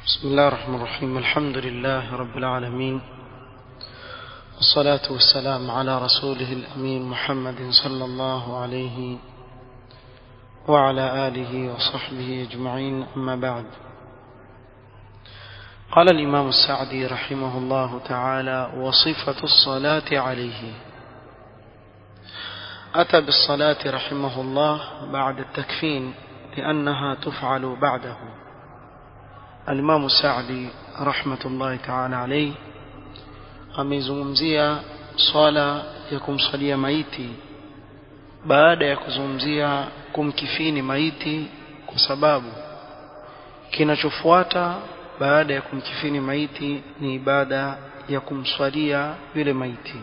بسم الله الرحمن الرحيم الحمد لله رب العالمين والصلاة والسلام على رسوله الأمين محمد صلى الله عليه وعلى آله وصحبه أجمعين أما بعد قال الإمام السعدي رحمه الله تعالى وصفة الصلاة عليه أتى بالصلاة رحمه الله بعد التكفين لأنها تفعل بعده الإمام السعدي رحمة الله تعالى عليه ameizungumzia swala ya kumsalia maiti baada ya kuzungumzia kumkifini maiti kwa sababu kinachofuata baada ya kumkifini maiti ni ibada ya kumswalia yule maiti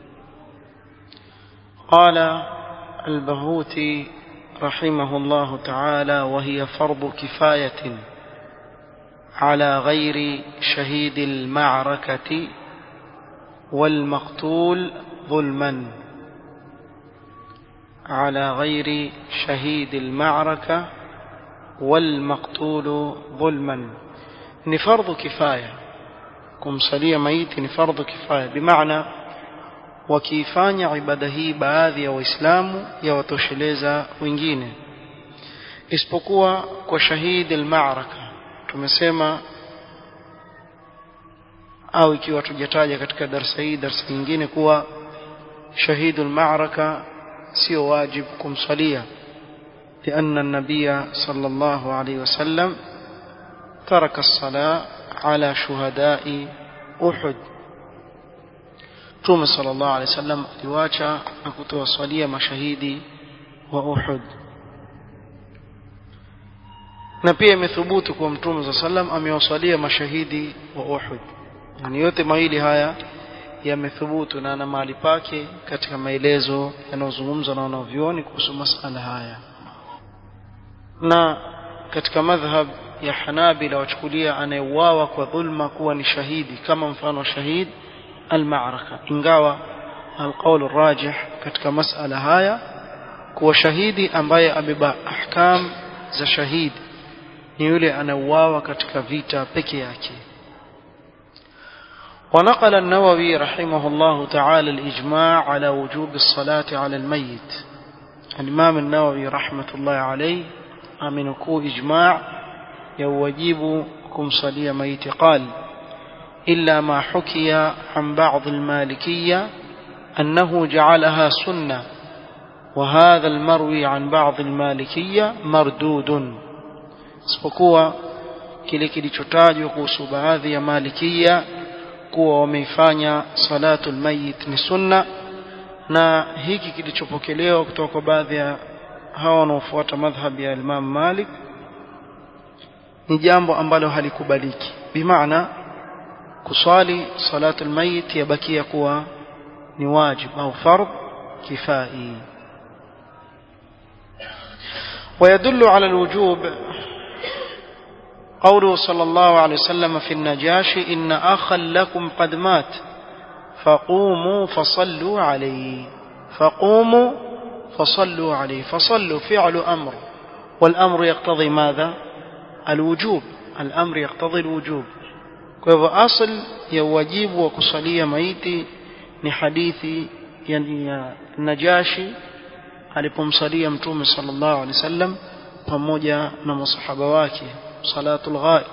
قال البهوتي رحمه الله تعالى وهي فرض كفاية على غير شهيد المعركة والمقتول ظلما على غير شهيد المعركة والمقتول ظلما ni fardhu kifaya kumsalia maiti ni fardhu kifaya bimaana wakiifanya ibada hii baadhi ya waislamu yawatosheleza wengine isipokuwa kwa shahidi almaraka tumesema au ikiwa tujataja katika darsa hii darsa nyingine kuwa shahidu almaraka sio wajib kumsalia لأن النبي صلى الله عليه وسلم ترك الصلاة على شهداء أحد Mtume sallallahu alaihi wasallam aliwacha na kutowasalia mashahidi wa Uhud. Na pia imethubutu kwa Mtume sallallahu alaihi wasallam amewasalia mashahidi wa Uhud. Yani yote mawili haya yamethubutu na na mahali pake katika maelezo yanayozungumzwa na wanavyuoni kuhusu masala haya. Na katika madhhab ya Hanabila wachukulia anayeuawa kwa dhulma kuwa ni shahidi kama mfano wa shahidi المعركة ingawa alqaul rajih katika masala haya kuwa shahidi ambaye ameba ahkam za shahidi ni yule anauawa katika vita peke yake ونقل النووي رحمه الله تعالى الإجماع على وجوب الصلاة على الميت الإمام النووي رحمة الله عليه أمنكو إجماع يوجيبكم صلي ميت قال إلا ما حكي عن بعض المالكية أنه جعلها سنة وهذا المروي عن بعض المالكية مردود isipokuwa kile kilichotajwa kuhusu baadhi ya malikia kuwa wameifanya salatu lmayit ni sunna na hiki kilichopokelewa kutoka kwa baadhi ya hawa wanaofuata madhhabi ya Imam Malik ni jambo ambalo halikubaliki bimaana kuswali salatu almayit yabakia kuwa ni wajib au fardh kifai ويدل على الوجوب قوله صلى الله عليه وسلم في النجاشي إن أخا لكم قد مات فقوموا فصلوا عليه فقوموا فصلوا عليه فصلوا فعل أمر والأمر يقتضي ماذا الوجوب الأمر يقتضي الوجوب kwa hivyo asl ya uwajibu wa kusalia maiti ni hadithi yani ya Najashi alipomsalia mtume sallallahu alaihi wasallam pamoja na masahaba wake salatul ghaib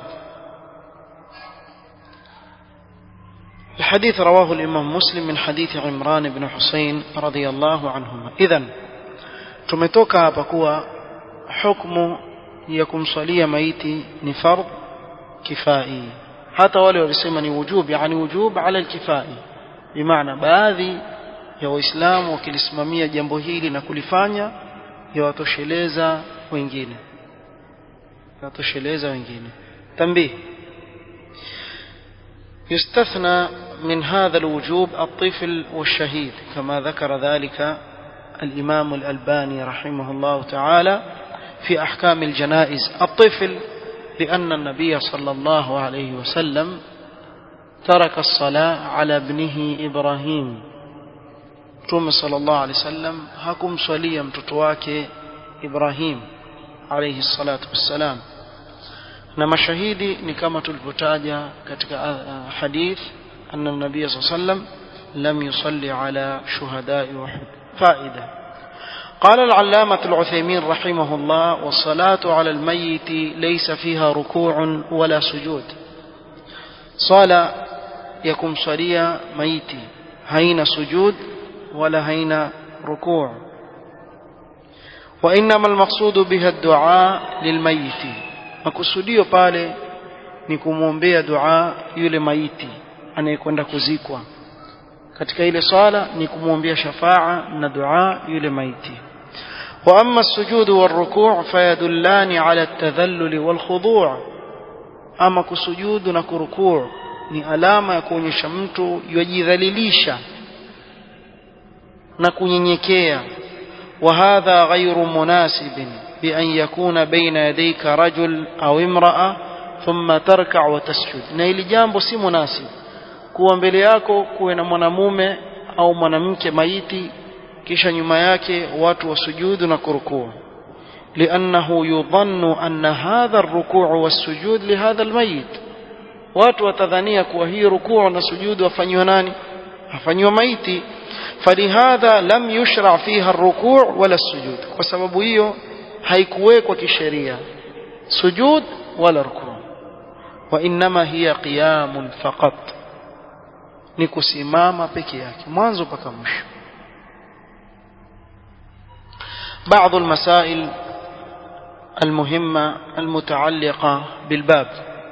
الحديث رواه الإمام مسلم من حديث عمران بن حسين رضي الله عنهما إذن tumetoka hapa kuwa hukumu ya kumsalia maiti ni fardh kifai hata wale walisema ni wujub yani wujub ala alkifai bimaana baadhi ya waislamu wakilisimamia jambo hili na kulifanya yawatosheleza wengine yawatosheleza wengine tambih يستثنى من هذا الوجوب الطفل والشهيد كما ذكر ذلك الإمام الألباني رحمه الله تعالى في أحكام الجنائز الطفل لأن النبي صلى الله عليه وسلم ترك الصلاة على ابنه إبراهيم توم صلى الله عليه وسلم هكم صليا متتواك إبراهيم عليه الصلاة والسلام na mashahidi ni kama tulivyotaja katika hadith anna nabiy sallam lam yusalli ala shuhada'i uhud faida قال العلامة العثيمين رحمه الله والصلاة على الميت ليس فيها ركوع ولا سجود صلاة يكم صليا ميتي هين سجود ولا هين ركوع وإنما المقصود بها الدعاء للميت makusudio pale ni kumwombea dua yule maiti anayekwenda kuzikwa katika ile swala ni kumwombea shafaa na dua yule maiti واما السجود والركوع فيدلان على التذلل والخضوع اما كسجود na kurukuu ni alama ya kuonyesha mtu yajidhalilisha na kunyenyekea وهذا غير مناسب بأن يكون بين يديك رجل أو امرأة ثم تركع وتسجد na ili jambo si munasib kuwa mbele yako kuwe na mwanamume au mwanamke maiti kisha nyuma yake watu wasujudu na kurukuu لأنه يظن أن هذا الركوع والسجود لهذا الميت watu watadhania kuwa hii rukuu na sujudu wafanywa nani afanywa maiti falihadha lam yushra fiha الركوع ولا السجود kwa sababu hiyo haikuwekwa kisheria sujud wala rukuu وانما هي قيام فقط ni kusimama peke yake mwanzo mpaka mwisho بعض المسائل المهمة المتعلقة بالباب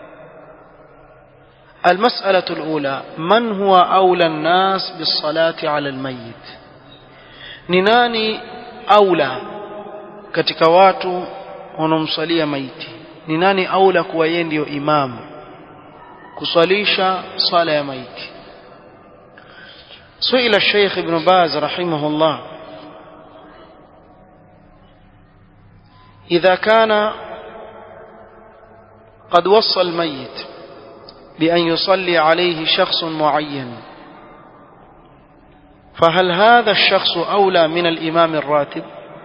المسألة الأولى من هو أولى الناس بالصلاة على الميت نناني أولى katika watu wanaomsalia maiti ni nani aula kuwa yeye ndio imamu kuswalisha sala ya maiti سئل الشيخ ابن باز رحمه الله إذا كان قد وصى الميت بأن يصلي عليه شخص معين فهل هذا الشخص أولى من الإمام الراتب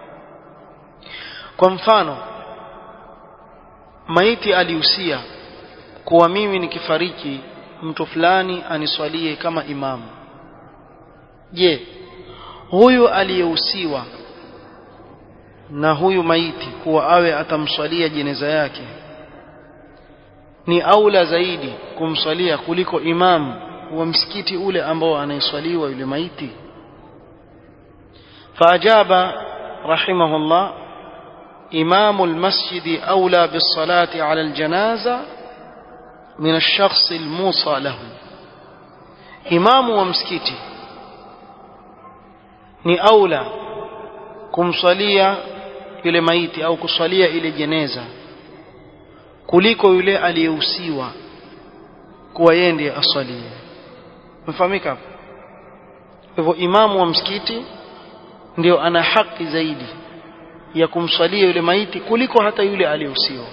kwa mfano maiti alihusia kuwa mimi nikifariki mtu fulani aniswalie kama imamu je huyu aliyehusiwa na huyu maiti kuwa awe atamswalia jeneza yake ni aula zaidi kumswalia kuliko imamu wa msikiti ule ambao anaiswaliwa yule maiti faajaba rahimahullah إمام المسجد أولى بالصلاة على الجنازة من الشخص الموصى له إمام ومسكتي ni aula kumswalia yule maiti au kuswalia ile jeneza kuliko yule aliyehusiwa kuwa yeye ndiye aswalie mfahamika hapo hivyo imamu wa msikiti ndio ana haki zaidi ya kumswalia yule maiti kuliko hata yule aliyehusiwa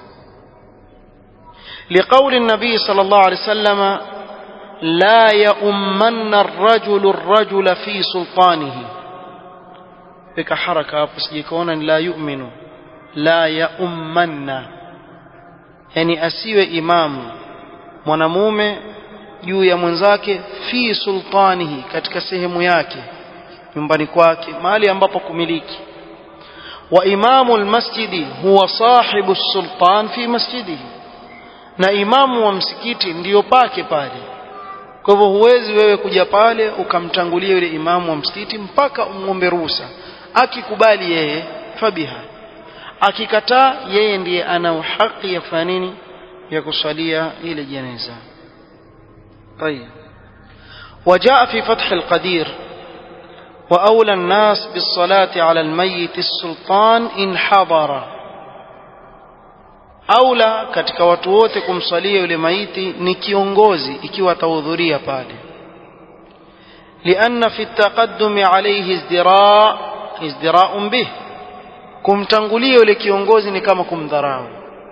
لقول النبي صلى الله عليه وسلم لا يؤمن الرجل الرجل في سلطانه بك حركة hapo sijikaona la yu'minu la yaumanna yani asiwe imamu mwanamume juu ya mwenzake fi sultanihi katika sehemu yake nyumbani kwake mahali ambapo kumiliki وإمام المسجد هو صاحب السلطان في مسجده na imamu wa msikiti ndiyo pake pale kwa hivyo huwezi wewe kuja pale ukamtangulia yule imamu wa msikiti mpaka umwombe ruhusa akikubali yeye fabiha akikataa yeye ndiye ana haki ya kufanya nini ya kusalia ile jeneza طيب وجاء في فتح القدير وأولى الناس بالصلاة على الميت السلطان إن حضر أولى katika watu wote kumsalia yule maiti ni kiongozi ikiwa atahudhuria pale لأن في التقدم عليه ازدراء ازدراء به kumtangulia yule kiongozi ni kama kumdharau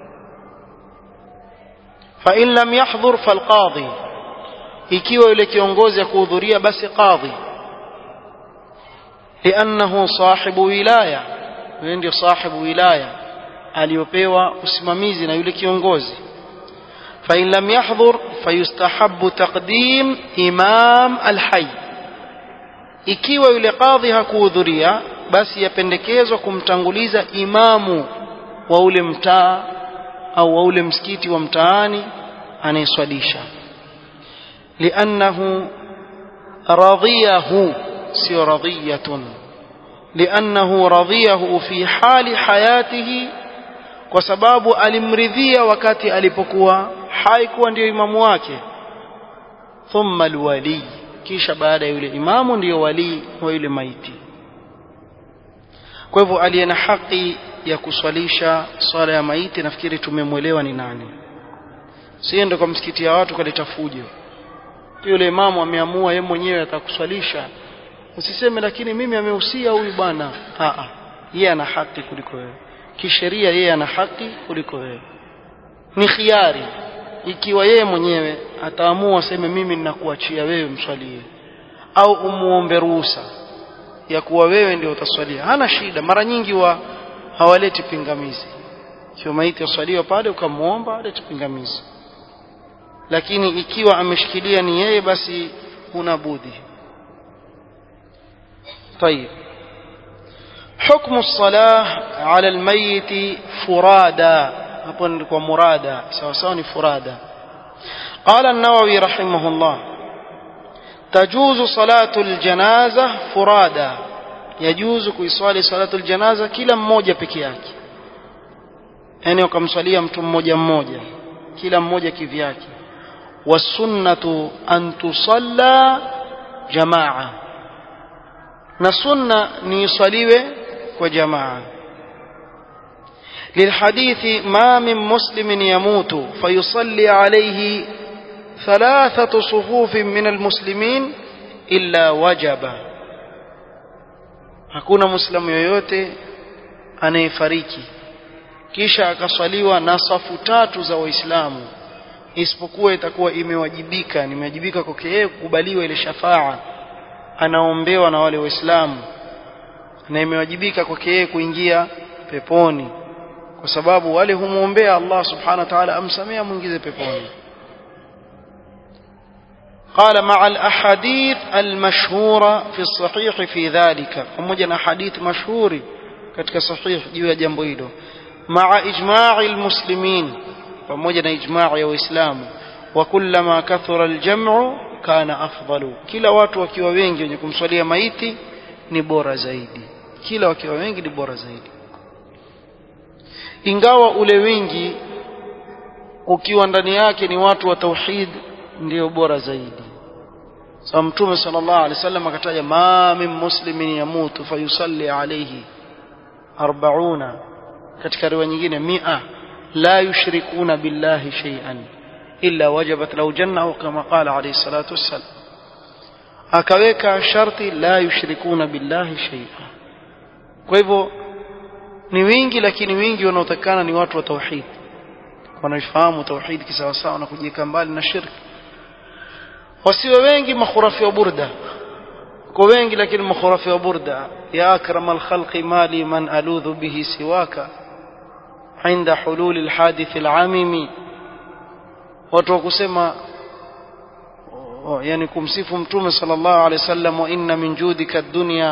فإن لم يحضر فالقاضي ikiwa yule kiongozi akuhudhuria basi qadhi لأنه صاحب ولاية ndio صاحب ولاية aliyopewa usimamizi na yule kiongozi فإن لم يحضر فيستحب تقديم إمام الحي ikiwa yule kadhi hakuhudhuria basi yapendekezwa kumtanguliza imamu wa ule mtaa au wa ule msikiti wa mtaani anayeswalisha liannahu radhiyahu sio radhiyatun liannahu radhiyahu fi hali hayatihi kwa sababu alimridhia wakati alipokuwa hai kuwa ndiyo imamu wake thumma alwali kisha baada ya yule imamu ndiyo walii wa yule maiti kwa hivyo aliye na haki ya kuswalisha swala ya maiti nafikiri tumemwelewa ni nani siende kwa msikiti ya watu kaleta fujo yule imamu ameamua yeye mwenyewe atakuswalisha usiseme lakini mimi amehusia huyu bwana a yeye ana haki kuliko wewe kisheria yeye ana haki kuliko wewe ni khiari ikiwa yeye mwenyewe ataamua aseme mimi ninakuachia wewe mswalie au umuombe ruhusa ya kuwa wewe ndio utaswalia hana shida mara nyingi wa hawaleti pingamizi ikiwa maiti waswaliwa pale ukamwomba alete pingamizi lakini ikiwa ameshikilia ni yeye basi huna budi طيب حكم الصلاة على الميت فرادا hapo nilikuwa murada sawa sawa ni furada قال النووي رحمه الله تجوز صلاة الجنازة فرادا يجوز kuiswali صلاة الجنازة kila mmoja peke yake yani ukamswalia mtu mmoja mmoja kila mmoja kivyake wasunnatu an tusalla jamaa na sunna ni iswaliwe kwa jamaa للحديث ما من مسلم يموت فيصلي عليه ثلاثة صفوف من المسلمين إلا وجب hakuna muislamu yoyote anayefariki kisha akaswaliwa na safu tatu za waislamu isipokuwa itakuwa imewajibika nimewajibika kwake yeye kukubaliwa ile shafaa anaombewa na wale waislamu na imewajibika kwake yeye kuingia peponi kwa sababu wale humwombea Allah subhanahu wa ta'ala amsamea mwingize peponi قال مع الأحاديث المشهورة في الصحيح في ذلك pamoja حديث مشهور katika sahih juu ya jambo hilo مع إجماع المسلمين pamoja na ijmaa ya waislamu wa kullama kathura aljam'u kana afdalu kila watu wakiwa wengi wenye kumswalia maiti ni bora zaidi kila wakiwa wengi ni bora zaidi ingawa ule wingi ukiwa ndani yake ni watu wa tauhid ndio bora zaidi sa mtume sallallahu alaihi wasallam akataja ma min muslimin yamutu fayusalli alayhi 40 katika riwaya nyingine 100 la yushrikuna billahi shay'an illa wajabat lahu janna au kama qala alayhi salatu wassalam akaweka sharti la yushrikuna billahi shay'an kwa hivyo ni wingi lakini wingi wanaotakana ni watu wa tauhid wanaofahamu tauhid kisawasawa na kujiweka mbali na shirki wasiwe wengi makhurafi wa burda kwa wengi lakini makhurafi wa burda ya akram alkhalqi mali man aludhu bihi siwaka عند حلول الحادث العامم watu wa kusema yani kumsifu mtume sallallahu alaihi wasallam wa inna min judika ad-dunya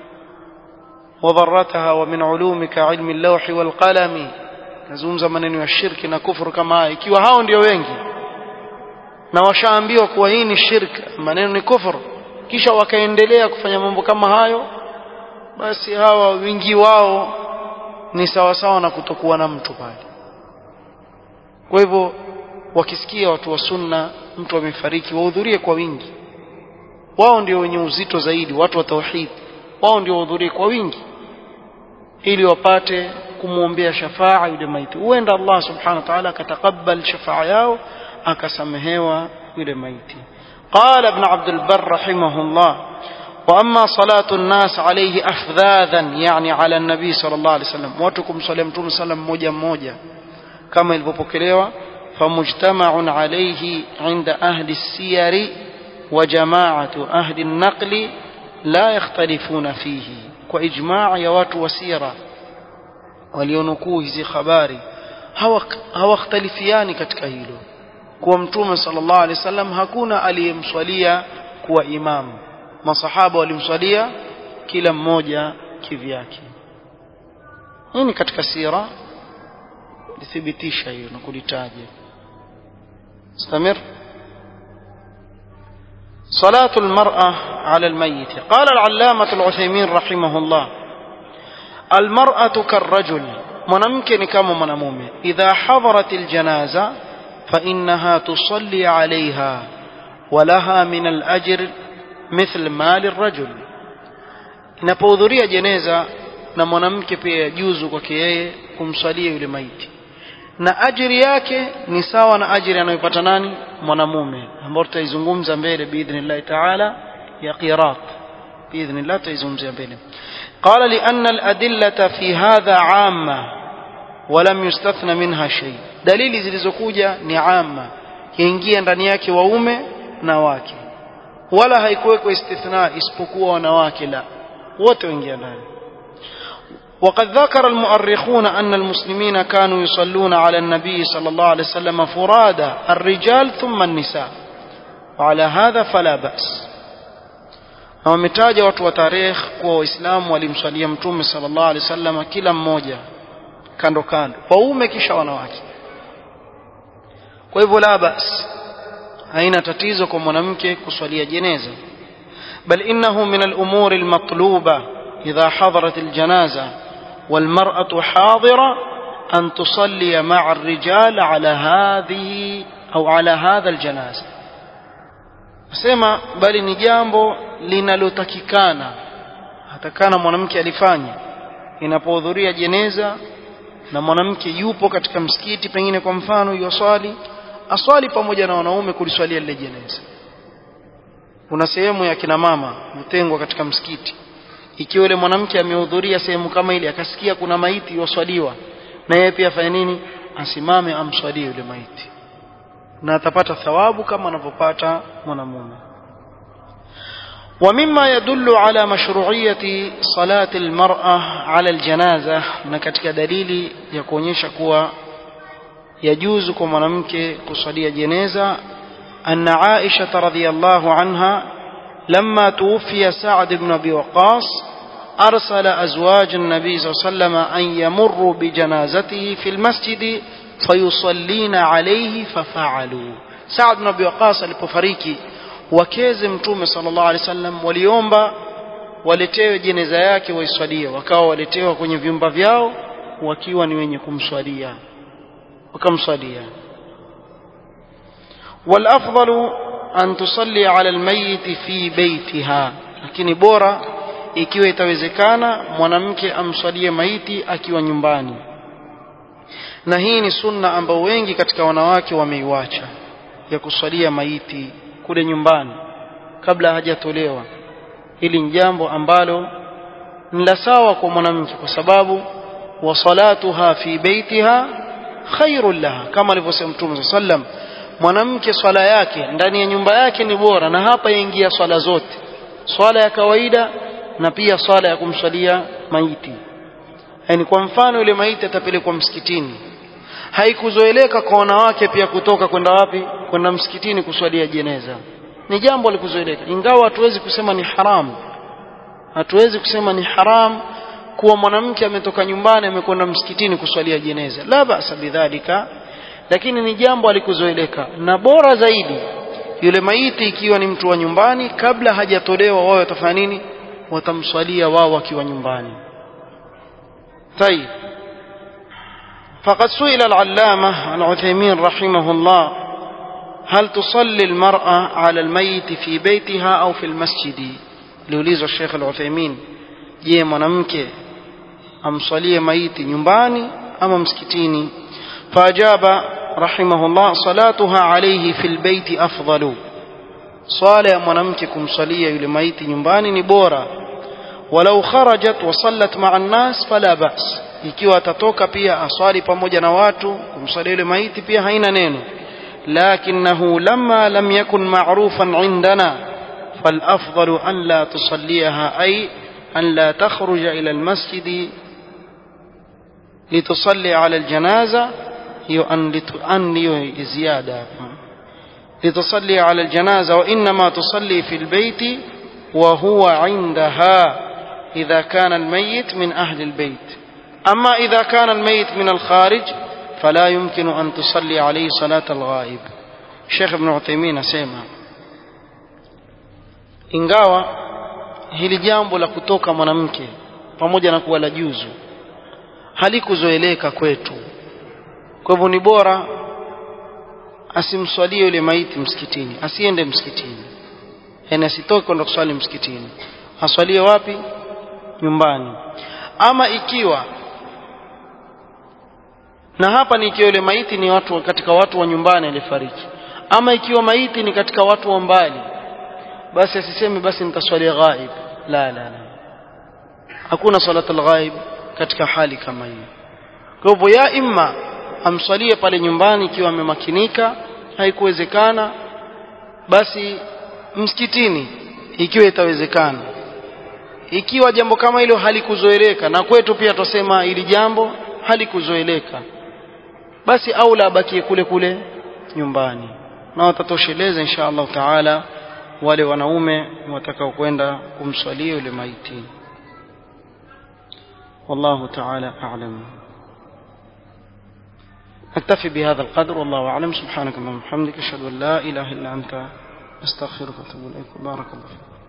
وضرتها ومن علومك علم اللوح والقلم nazungumza maneno ya shirki na kufuru kama haya ikiwa hao ndio wengi na washaambiwa kuwa hii ni shirk maneno ni kufuru kisha wakaendelea kufanya mambo kama hayo basi hawa wingi wao ni sawasawa na kutokuwa na mtu pale kwa hivyo wakisikia watu wa sunna mtu amefariki wahudhurie kwa wingi wao ndio wenye uzito zaidi watu wa tauhid wao ndio wahudhurie kwa wingi ili wapate kumwombea shafaa yule maiti huenda Allah subhanahu wa ta'ala akatakabal shafaa yao akasamehewa yule maiti قال ابن عبد البر رحمه الله وأما صلاة الناس عليه أفذاذا يعني على النبي صلى الله عليه وسلم واتكم صلى الله عليه وسلم موجة موجة كما البوبوكليوة فمجتمع عليه عند أهل السير وجماعة أهل النقل لا يختلفون فيه وإجماع يوات وسيرة walionukuu hizi habari hawakhtalifiani katika hilo kuwa mtume sallallahu alaihi wasallam hakuna aliyemswalia kuwa imamu masahaba walimswalia kila mmoja kivyake hii ni katika sira lithibitisha hiyo na kulitaja استمر صلاة المرأة على الميت قال العلامة العثيمين رحمه الله المرأة كالرجل mwanamke كما mwanamume إذا حضرت الجنازة فإنها تصلي عليها ولها من الأجر مثل مال الرجل inapohudhuria jeneza na mwanamke pia yajuzu kwake yeye kumswalia yule maiti na ajiri yake ni sawa na ajiri anayopata nani mwanamume ambao tutaizungumza mbele biidhnillahi taala ya qirat biidhnillah tutaizungumzia mbele قال لأن الأدلة في هذا عامة ولم يستثنى منها شيء dalili zilizokuja ni amma yaingia ndani yake waume na wake wala haikuwekwa istithna isipokuwa wanawake la wote waingia ndani وقد ذكر المؤرخون أن المسلمين كانوا يصلون على النبي صلى الله عليه وسلم فرادى الرجال ثم النساء وعلى هذا فلا بأس na wametaja watu wa tarehe kuwa waislamu walimswalia mtume sallallahu alaihi wasallam kila mmoja kando kando waume kisha wanawake kwa hivyo la bas haina tatizo kwa mwanamke kuswalia jeneza bal innahu min al-umuri al-matluba idha hadarat al-janaza والمرأة حاضرة أن تصلي مع الرجال على هذه أو على هذا الجنازة sema bali ni jambo linalotakikana hatakana mwanamke alifanya inapohudhuria jeneza na mwanamke yupo katika msikiti pengine kwa mfano yuswali aswali pamoja na wanaume kuliswalia lile jeneza kuna sehemu ya kina mama mtengwa katika msikiti ikiwa yule mwanamke amehudhuria sehemu kama ile akasikia kuna maiti yoswaliwa na yeye pia afanye nini asimame amswalie yule maiti na atapata thawabu kama anavyopata mwanamume ومما يدل على مشروعية صلاة المرأة على الجنازة na katika dalili ya kuonyesha kuwa yajuzu kwa mwanamke kusalia jeneza أن عائشة رضي الله عنها لما توفي سعد بن أبي وقاص أرسل أزواج النبي صلى الله عليه وسلم أن يمروا بجنازته في المسجد فيصلين عليه ففعلوا سعد بن أبي وقاص alipofariki wakeze mtume sallallahu alaihi wasallam waliomba waletewe jeneza yake waiswalie wakawa waletewa kwenye vyumba vyao wakiwa ni wenye kumswalia wakamswalia والأفضل أن تصلي على الميت في بيتها lakini bora ikiwa itawezekana mwanamke amswalie maiti akiwa nyumbani na hii ni sunna ambayo wengi katika wanawake wameiwacha ya kuswalia maiti kule nyumbani kabla hajatolewa hili ni jambo ambalo ni la sawa kwa mwanamke kwa sababu wa salatuha fi baitiha khairul laha kama alivyosema mtume sallam mwanamke swala yake ndani ya nyumba yake ni bora na hapa yaingia swala zote swala ya kawaida na pia swala ya kumswalia maiti yani kwa mfano yule maiti atapelekwa msikitini haikuzoeleka kwa wanawake pia kutoka kwenda wapi kwenda msikitini kuswalia jeneza ni jambo likuzoeleka ingawa hatuwezi kusema ni haramu hatuwezi kusema ni haram kuwa mwanamke ametoka nyumbani amekwenda msikitini kuswalia jeneza la basa bidhalika lakini ni jambo alikuzoeleka na bora zaidi yule maiti ikiwa ni mtu wa nyumbani kabla hajatolewa wao watafanya nini watamswalia wao wakiwa nyumbani طيب فقد سئل العلامة العثيمين رحمه الله هل تصلي المرأة على الميت في بيتها أو في المسجد liulizwa Sheikh Al-Uthaymeen je mwanamke amswalie maiti nyumbani ama msikitini fajaba rahimahullah salatuha alayhi fil baiti afdalu swala ya mwanamke kumswalia yule maiti nyumbani ni bora walau kharajat wa sallat ma'a an-nas fala ba's ikiwa atatoka pia aswali pamoja na watu kumswalia yule maiti pia haina neno لكنه لما لم يكن معروفا عندنا فالأفضل أن لا تصليها أي أن لا تخرج إلى المسجد litusalli ala aljanaza hiyo an an hiyo ziada hapa لتصلي على الجنازة وإنما تصلي في البيت وهو عندها إذا كان الميت من أهل البيت أما إذا كان الميت من الخارج فلا يمكن أن تصلي عليه صلاة الغائب شيخ ابن عثيمين سيما ingawa hili jambo la kutoka mwanamke pamoja na kuwa la juzu halikuzoeleka kwetu kwa hivyo ni bora asimswalie yule maiti msikitini asiende msikitini yani asitoke kwenda kuswali msikitini aswalie wapi nyumbani ama ikiwa na hapa ni ikiwa yule maiti ni watu katika watu wa nyumbani alifariki ama ikiwa maiti ni katika watu wa mbali basi asiseme basi nitaswalia ghaib la la la hakuna salatul ghaib katika hali kama hiyo kwa hivyo ya imma amswalie pale nyumbani ikiwa amemakinika haikuwezekana basi msikitini ikiwa itawezekana ikiwa jambo kama hilo halikuzoeleka na kwetu pia tusema ili jambo halikuzoeleka basi aula abakie kule kule nyumbani na watatosheleza insha Allah taala wale wanaume watakao kwenda kumswalia yule maiti والله تعالى أعلم نكتفي بهذا القدر والله أعلم سبحانك اللهم وبحمدك أشهد أن لا إله إلا أنت أستغفرك وأتوب إليك بارك الله فيك